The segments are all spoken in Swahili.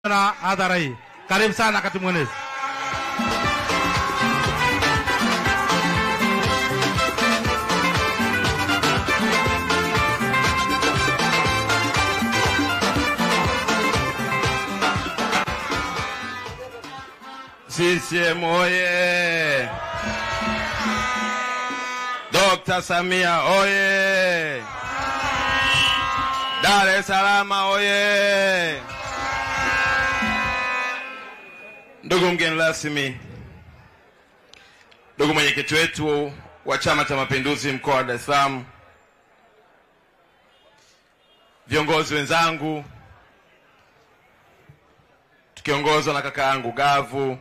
na hadhara hii. Karibu sana katibu mwenezi. CCM oye! Dr. Samia oye! Dar es Salaam oye! Ndugu mgeni rasmi, ndugu mwenyekiti wetu wa Chama cha Mapinduzi mkoa wa Dar es Salaam, viongozi wenzangu tukiongozwa na kaka yangu Gavu,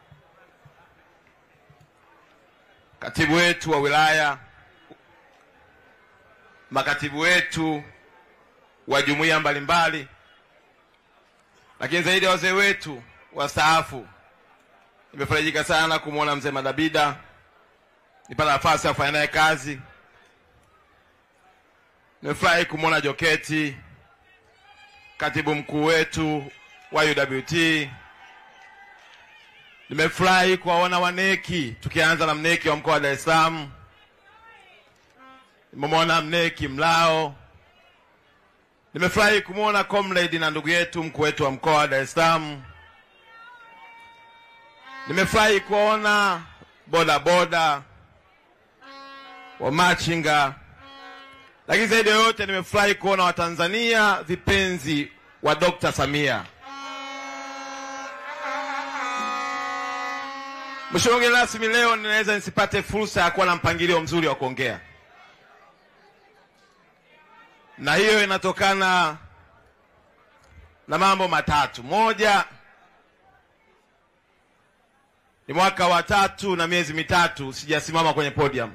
katibu wetu wa wilaya, makatibu wetu wa jumuiya mbalimbali, lakini zaidi ya wazee wetu wastaafu. Nimefarijika sana kumwona mzee Madabida, nipata nafasi ya kufanya naye kazi. Nimefurahi kumwona Joketi, katibu mkuu wetu wa UWT. Nimefurahi kuwaona waneki, tukianza na mneki wa mkoa wa Dar es Salaam. Nimemwona mneki Mlao. Nimefurahi kumwona comrade na ndugu yetu mkuu wetu wa mkoa wa Dar es Salaam. Nimefurahi kuwaona boda boda wa machinga, lakini zaidi ya yote nimefurahi kuona Watanzania vipenzi wa Dr. Samia. Mheshimiwa mgeni rasmi, leo ninaweza nisipate fursa ya kuwa na mpangilio mzuri wa kuongea, na hiyo inatokana na mambo matatu. Moja ni mwaka wa tatu na miezi mitatu sijasimama kwenye podium.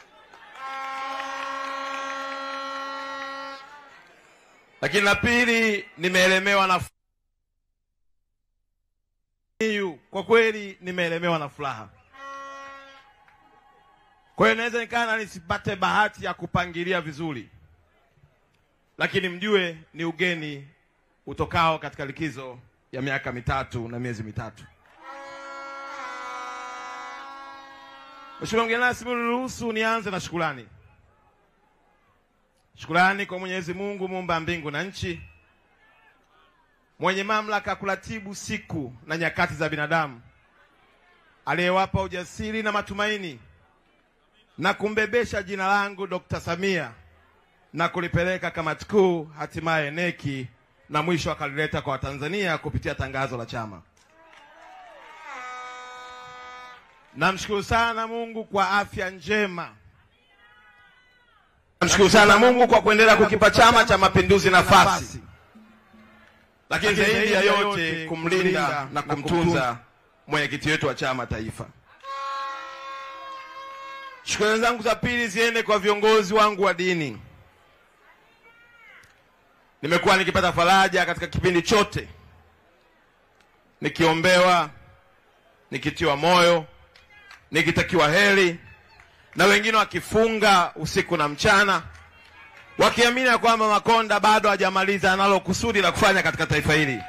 Lakini la pili, nimeelemewa na Hiyu, kwa kweli nimeelemewa na furaha. Kwa hiyo naweza nikana nisipate bahati ya kupangilia vizuri, lakini mjue ni ugeni utokao katika likizo ya miaka mitatu na miezi mitatu. Mheshimiwa mgeni rasmi, niruhusu nianze na shukurani. Shukurani kwa Mwenyezi Mungu muumba mbingu na nchi mwenye mamlaka kuratibu siku na nyakati za binadamu, aliyewapa ujasiri na matumaini na kumbebesha jina langu Dr. Samia na kulipeleka kamati kuu, hatimaye neki na mwisho akalileta kwa Watanzania kupitia tangazo la chama. Namshukuru sana Mungu kwa afya njema. Namshukuru sana Mungu kwa kuendelea kukipa Chama cha Mapinduzi nafasi lakini zaidi ya yote kumlinda na kumtunza mwenyekiti wetu wa chama taifa. Shukrani zangu za pili ziende kwa viongozi wangu wa dini. Nimekuwa nikipata faraja katika kipindi chote, nikiombewa, nikitiwa moyo, nikitakiwa heri, na wengine wakifunga usiku na mchana wakiamini ya kwamba Makonda bado hajamaliza analo kusudi la kufanya katika taifa hili,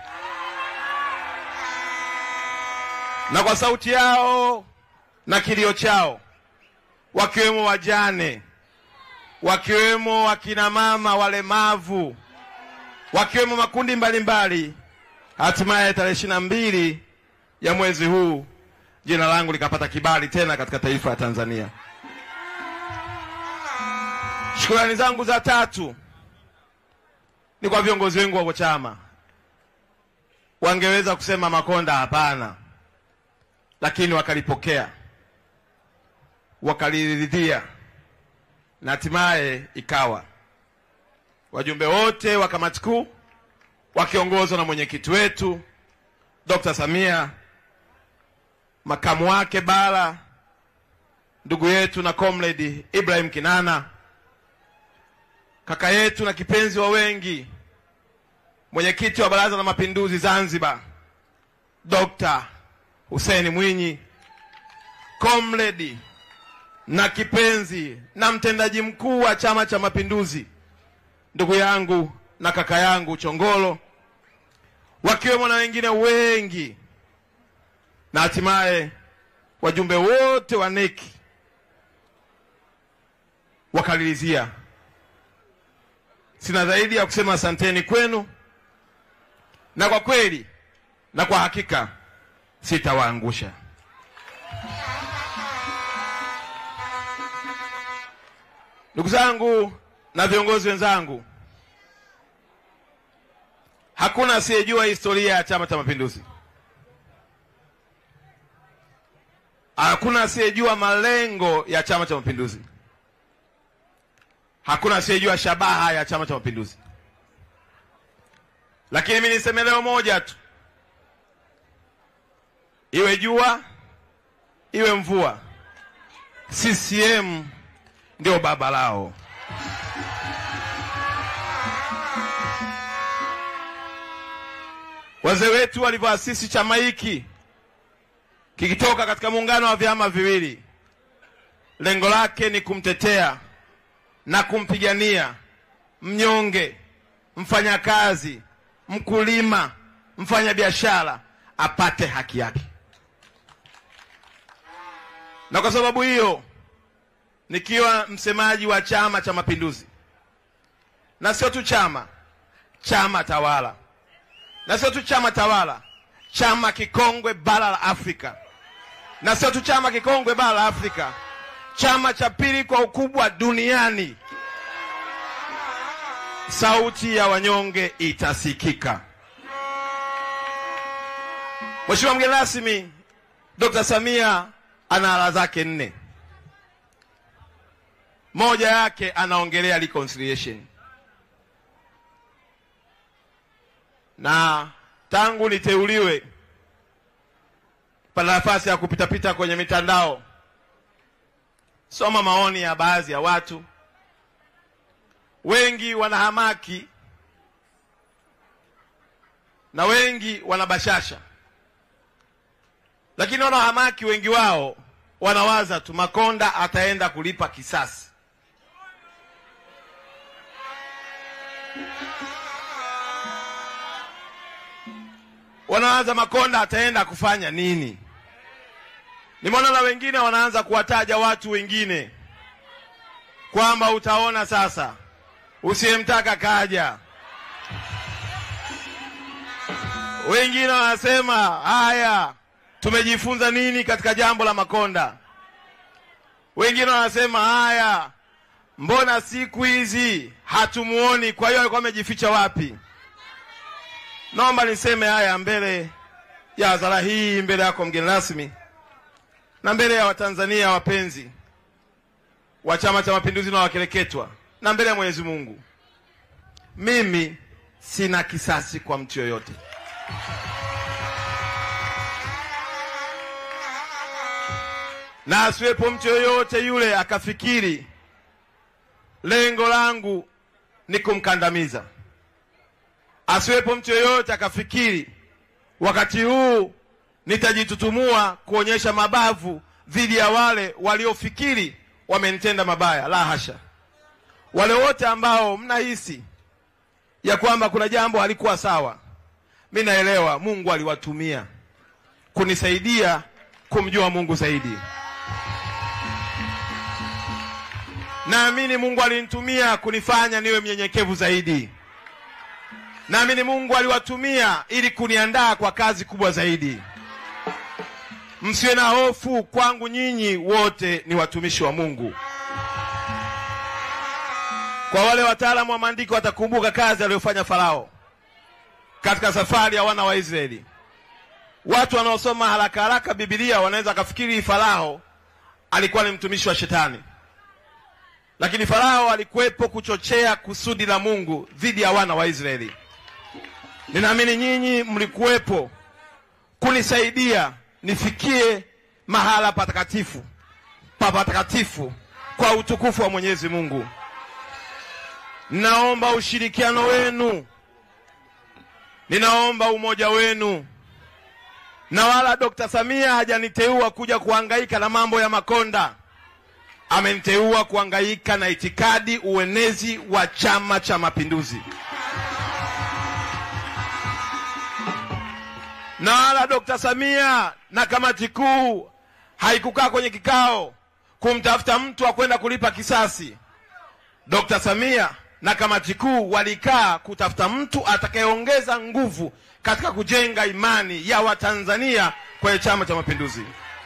na kwa sauti yao na kilio chao, wakiwemo wajane, wakiwemo wakina mama walemavu, wakiwemo makundi mbalimbali, hatimaye tarehe ishirini na mbili ya mwezi huu jina langu likapata kibali tena katika taifa la Tanzania. Shukrani zangu za tatu ni kwa viongozi wengu wa chama. Wangeweza kusema Makonda hapana, lakini wakalipokea, wakaliridhia na hatimaye ikawa. Wajumbe wote wa kamati kuu wakiongozwa na mwenyekiti wetu Dr. Samia, makamu wake Bara, ndugu yetu na comrade Ibrahim Kinana kaka yetu na kipenzi wa wengi, mwenyekiti wa Baraza la Mapinduzi Zanzibar, Dr. Hussein Mwinyi, comrade na kipenzi na mtendaji mkuu wa Chama cha Mapinduzi, ndugu yangu na kaka yangu Chongolo, wakiwemo na wengine wengi, na hatimaye wajumbe wote wa NEC wakalilizia. Sina zaidi ya kusema asanteni kwenu, na kwa kweli na kwa hakika sitawaangusha. Ndugu zangu na viongozi wenzangu, hakuna asiyejua historia ya Chama cha Mapinduzi. Hakuna asiyejua malengo ya Chama cha Mapinduzi. Hakuna asiyejua shabaha ya Chama cha Mapinduzi. Lakini mimi niseme leo moja tu, iwe jua iwe mvua, CCM ndio baba lao. Wazee wetu walivyoasisi chama hiki kikitoka katika muungano wa vyama viwili, lengo lake ni kumtetea na kumpigania mnyonge, mfanyakazi, mkulima, mfanyabiashara apate haki yake. Na kwa sababu hiyo, nikiwa msemaji wa Chama cha Mapinduzi, na sio tu chama, chama tawala, na sio tu chama tawala, chama kikongwe bara la Afrika, na sio tu chama kikongwe bara la Afrika, chama cha pili kwa ukubwa duniani. Sauti ya wanyonge itasikika. Mheshimiwa mgeni rasmi, Dr. Samia ana ala zake nne. Moja yake anaongelea reconciliation, na tangu niteuliwe pana nafasi ya kupitapita kwenye mitandao, soma maoni ya baadhi ya watu. Wengi wanahamaki na wengi wanabashasha, lakini wanaohamaki wengi wao wanawaza tu Makonda ataenda kulipa kisasi. Wanawaza Makonda ataenda kufanya nini? Nimeona na wengine wanaanza kuwataja watu wengine kwamba utaona sasa, usiyemtaka kaja. Wengine wanasema haya, tumejifunza nini katika jambo la Makonda? Wengine wanasema haya, mbona siku hizi hatumuoni? Kwa hiyo alikuwa amejificha wapi? Naomba niseme haya mbele ya hadhara hii, mbele yako mgeni rasmi, na mbele ya Watanzania wapenzi wa Chama cha Mapinduzi na wakereketwa, na mbele ya Mwenyezi Mungu, mimi sina kisasi kwa mtu yoyote. na asiwepo mtu yoyote yule akafikiri lengo langu ni kumkandamiza. Asiwepo mtu yoyote akafikiri wakati huu nitajitutumua kuonyesha mabavu dhidi ya wale waliofikiri wamenitenda mabaya. La hasha! Wale wote ambao mnahisi ya kwamba kuna jambo halikuwa sawa, mi naelewa Mungu aliwatumia kunisaidia kumjua Mungu zaidi. Naamini Mungu alinitumia kunifanya niwe mnyenyekevu zaidi. Naamini Mungu aliwatumia ili kuniandaa kwa kazi kubwa zaidi. Msiwe na hofu, kwangu nyinyi wote ni watumishi wa Mungu. Kwa wale wataalamu wa maandiko watakumbuka kazi aliyofanya Farao katika safari ya wana wa Israeli. Watu wanaosoma haraka haraka Biblia wanaweza kafikiri Farao alikuwa ni mtumishi wa Shetani, lakini Farao alikuwepo kuchochea kusudi la Mungu dhidi ya wana wa Israeli. Ninaamini nyinyi mlikuwepo kunisaidia nifikie mahala patakatifu pa patakatifu kwa utukufu wa Mwenyezi Mungu. Ninaomba ushirikiano wenu, ninaomba umoja wenu, na wala Dr. Samia hajaniteua kuja kuhangaika na mambo ya Makonda. Ameniteua kuhangaika na itikadi, uenezi wa Chama cha Mapinduzi. na wala Dr. Samia na kamati kuu haikukaa kwenye kikao kumtafuta mtu wa kwenda kulipa kisasi. Dr. Samia na kamati kuu walikaa kutafuta mtu atakayeongeza nguvu katika kujenga imani ya Watanzania kwenye Chama cha Mapinduzi,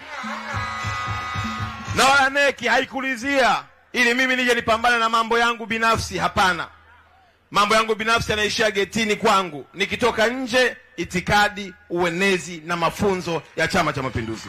na wala neki haikulizia ili mimi nije nipambane na mambo yangu binafsi. Hapana, mambo yangu binafsi yanaishia getini kwangu. Nikitoka nje, itikadi, uenezi na mafunzo ya Chama cha Mapinduzi.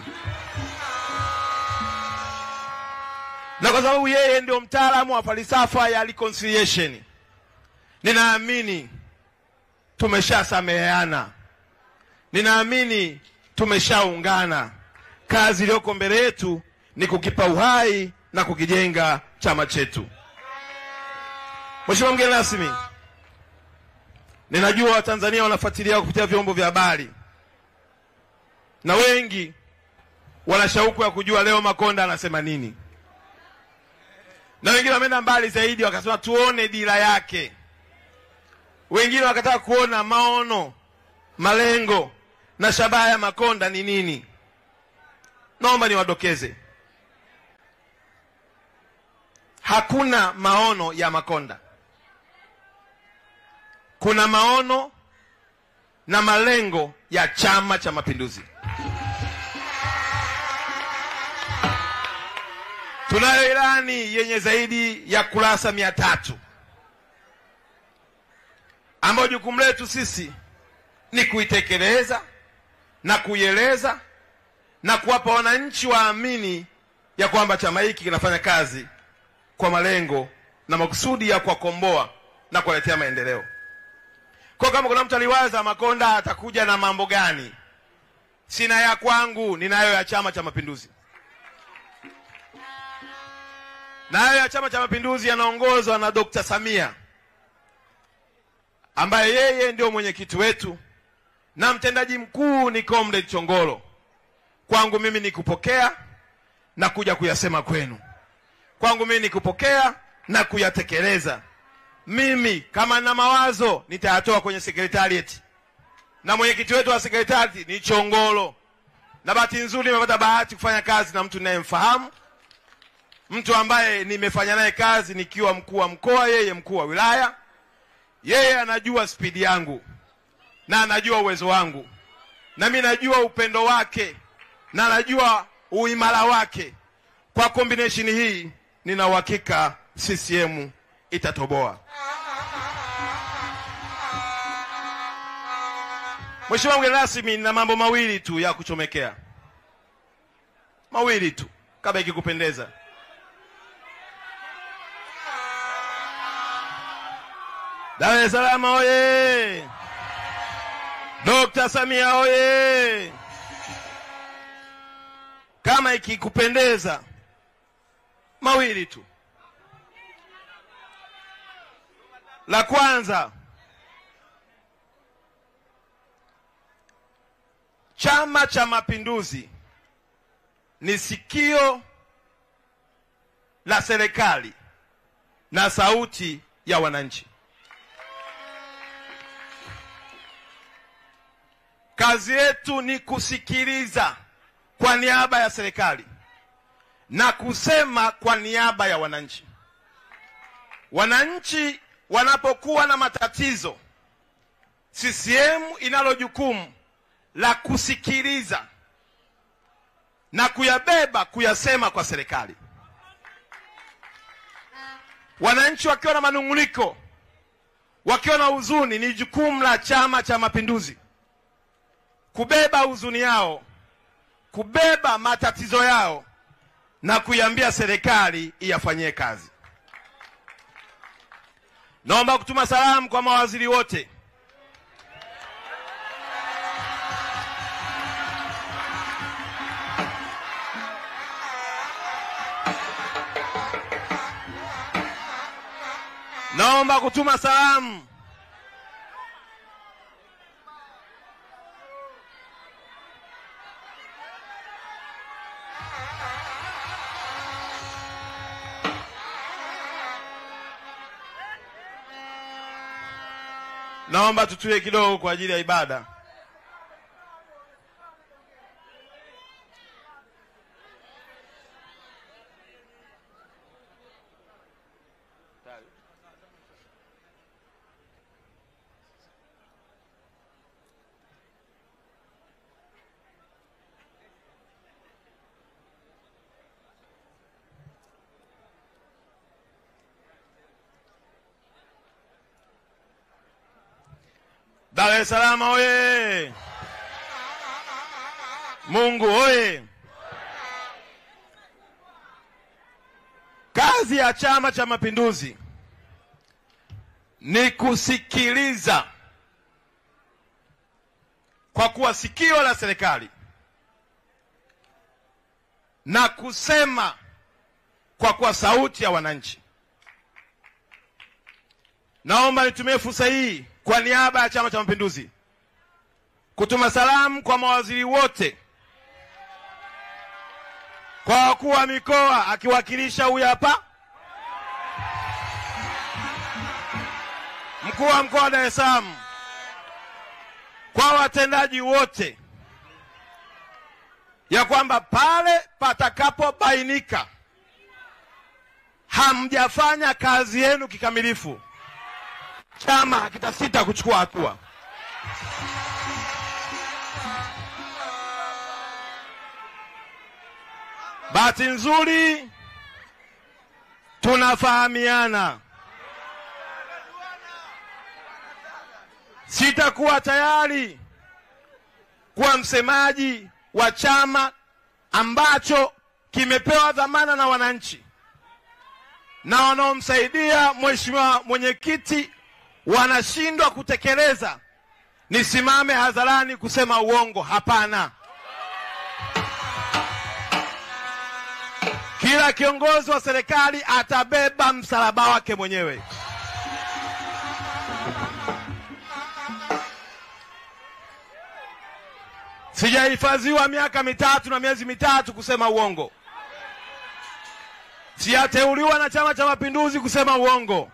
Na kwa sababu yeye ndio mtaalamu wa falsafa ya reconciliation, ninaamini tumeshasameheana, ninaamini tumeshaungana. Kazi iliyoko mbele yetu ni kukipa uhai na kukijenga chama chetu. Mheshimiwa mgeni rasmi, ninajua Watanzania wanafuatilia kupitia vyombo vya habari na wengi wana shauku ya kujua leo Makonda anasema nini, na wengine wameenda mbali zaidi wakasema tuone dira yake, wengine wakataka kuona maono, malengo na shabaha ya Makonda ni nini. Naomba niwadokeze, hakuna maono ya Makonda. Kuna maono na malengo ya Chama cha Mapinduzi. Tunayo ilani yenye zaidi ya kurasa mia tatu ambayo jukumu letu sisi ni kuitekeleza na kuieleza na kuwapa wananchi waamini ya kwamba chama hiki kinafanya kazi kwa malengo na makusudi ya kuwakomboa na kuwaletea maendeleo. Kwa kama kuna mtu aliwaza Makonda atakuja na mambo gani, sina ya kwangu, ninayo ya Chama cha Mapinduzi. Nayo ya Chama cha Mapinduzi yanaongozwa na Dr. Samia ambaye yeye ndio mwenyekiti wetu na mtendaji mkuu ni Comrade Chongolo. Kwangu mimi ni kupokea na kuja kuyasema kwenu. Kwangu mimi ni kupokea na kuyatekeleza. Mimi kama na mawazo nitayatoa kwenye secretariat, na mwenyekiti wetu wa secretariat ni Chongolo, na bahati nzuri nimepata bahati kufanya kazi na mtu ninayemfahamu, mtu ambaye nimefanya naye kazi nikiwa mkuu wa mkoa, yeye mkuu wa wilaya. Yeye anajua spidi yangu na anajua uwezo wangu, na mimi najua upendo wake na anajua uimara wake. Kwa combination hii, nina uhakika CCM itatoboa. Mheshimiwa mgeni rasmi, nina mambo mawili tu ya kuchomekea, mawili tu kama ikikupendeza. Dar es Salaam oye! Dr. Samia oye! Kama ikikupendeza, mawili tu. La kwanza, Chama cha Mapinduzi ni sikio la serikali na sauti ya wananchi. Kazi yetu ni kusikiliza kwa niaba ya serikali na kusema kwa niaba ya wananchi. Wananchi wanapokuwa na matatizo, CCM inalo jukumu la kusikiliza na kuyabeba kuyasema kwa serikali. Wananchi wakiwa na manung'uniko, wakiwa na huzuni, ni jukumu la Chama cha Mapinduzi kubeba huzuni yao, kubeba matatizo yao na kuiambia serikali iyafanyie kazi. Naomba kutuma salamu kwa mawaziri wote naomba kutuma salamu naomba tutulie kidogo kwa ajili ya ibada. Dar es Salaam oye! Mungu oye! Kazi ya Chama cha Mapinduzi ni kusikiliza kwa kuwa sikio la serikali na kusema kwa kuwa sauti ya wananchi. Naomba nitumie fursa hii kwa niaba ya Chama cha Mapinduzi kutuma salamu kwa mawaziri wote, kwa wakuu wa mikoa akiwakilisha huyu hapa mkuu wa mkoa wa Dar es Salaam, kwa watendaji wote, ya kwamba pale patakapobainika hamjafanya kazi yenu kikamilifu, chama hakitasita kuchukua hatua. Bahati nzuri tunafahamiana. Sitakuwa tayari kuwa msemaji wa chama ambacho kimepewa dhamana na wananchi na wanaomsaidia mheshimiwa mwenyekiti wanashindwa kutekeleza, nisimame hadharani kusema uongo? Hapana. Kila kiongozi wa serikali atabeba msalaba wake mwenyewe. Sijahifadhiwa miaka mitatu na miezi mitatu kusema uongo. Sijateuliwa na Chama cha Mapinduzi kusema uongo,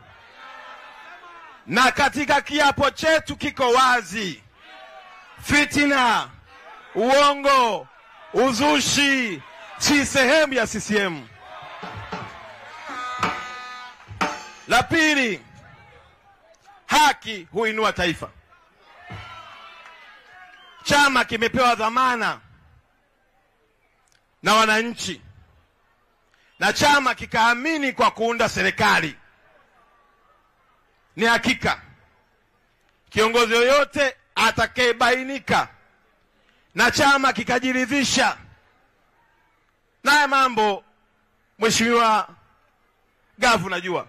na katika kiapo chetu kiko wazi: fitina, uongo, uzushi si sehemu ya CCM. La pili, haki huinua taifa. Chama kimepewa dhamana na wananchi na chama kikaamini kwa kuunda serikali. Ni hakika kiongozi yoyote atakayebainika na chama kikajiridhisha naye mambo, Mheshimiwa Gavu, najua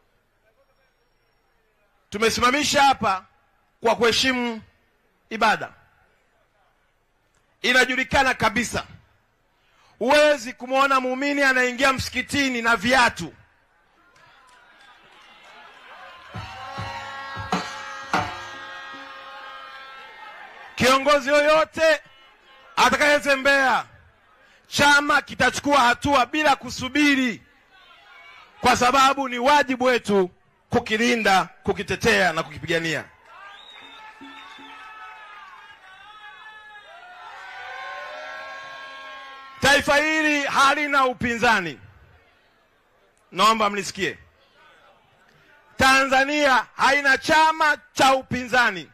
tumesimamisha hapa kwa kuheshimu ibada. Inajulikana kabisa huwezi kumwona muumini anaingia msikitini na viatu. Kiongozi yoyote atakayezembea, chama kitachukua hatua bila kusubiri, kwa sababu ni wajibu wetu kukilinda, kukitetea na kukipigania. Taifa hili halina upinzani, naomba mnisikie. Tanzania haina chama cha upinzani.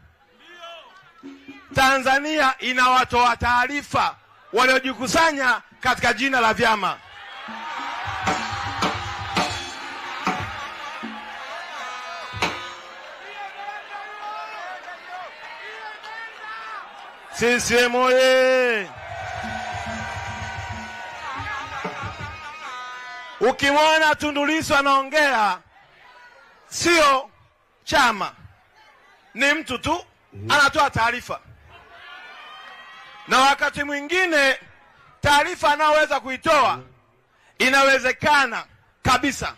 Tanzania ina watoa taarifa waliojikusanya katika jina la vyama. CCM oye! Ukimwona Tundu Lissu anaongea, sio chama, ni mtu tu anatoa taarifa, na wakati mwingine taarifa anayoweza kuitoa inawezekana kabisa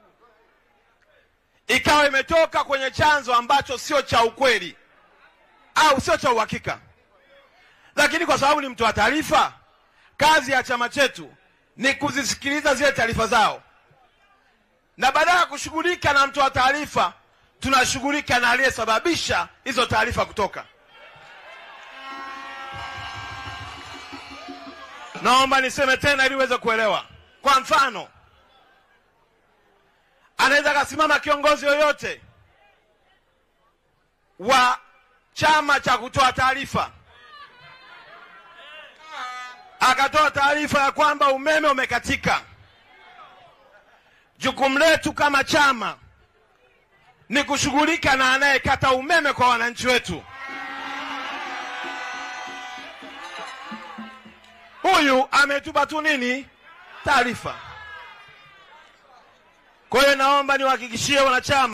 ikawa imetoka kwenye chanzo ambacho sio cha ukweli au sio cha uhakika, lakini kwa sababu ni mtoa taarifa, kazi ya chama chetu ni kuzisikiliza zile taarifa zao, na baada ya kushughulika na mtoa taarifa, tunashughulika na aliyesababisha hizo taarifa kutoka. Naomba niseme tena ili uweze kuelewa. Kwa mfano, anaweza akasimama kiongozi yoyote wa chama cha kutoa taarifa akatoa taarifa ya kwamba umeme umekatika. Jukumu letu kama chama ni kushughulika na anayekata umeme kwa wananchi wetu. huyu ametupa tu nini taarifa. Kwa hiyo naomba niwahakikishie wanachama